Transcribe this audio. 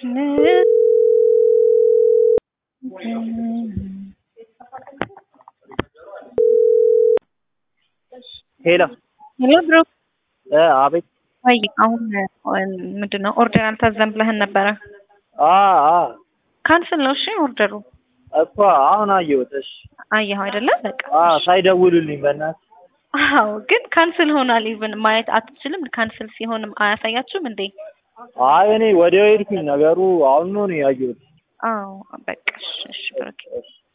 ሄሎ ሄሎ ብሩክ እ አቤት ወይ አሁን ምንድን ነው ኦርደር አልታዘም ብለህን ነበረ አ አ ካንስል ነው እሺ ኦርደሩ እኮ አሁን አየሁት። እሺ አየኸው አይደለ በቃ አ ሳይደውሉልኝ በእናትህ አዎ ግን ካንስል ሆኗል ኢቭን ማየት አትችልም ካንስል ሲሆንም አያሳያችሁም እንዴ አይ እኔ ወዲያው ሄድኩኝ። ነገሩ አሁን ነው እኔ ያየሁት። አዎ በቃ እሺ እሺ ብሩክ እሺ